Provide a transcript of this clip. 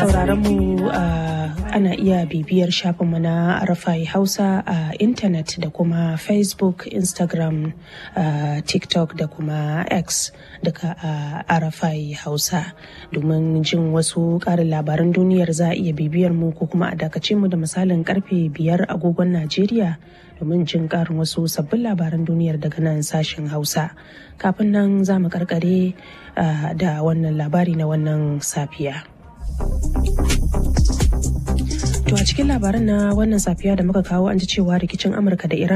sauraron mu ana iya bibiyar shafinmu na Arafai Hausa a intanet da kuma Facebook, Instagram, TikTok da kuma X duka a Arafai Hausa. Domin jin wasu ƙarin labaran duniyar za a iya bibiyar mu ko kuma a dakace mu da misalin karfe biyar agogon Najeriya domin jin ƙarin wasu sabbin labaran duniyar daga nan sashen Hausa. Kafin nan za mu karkare da wannan labari na wannan safiya. To a cikin labaran na wannan safiya da muka kawo an ji cewa rikicin Amurka da Iran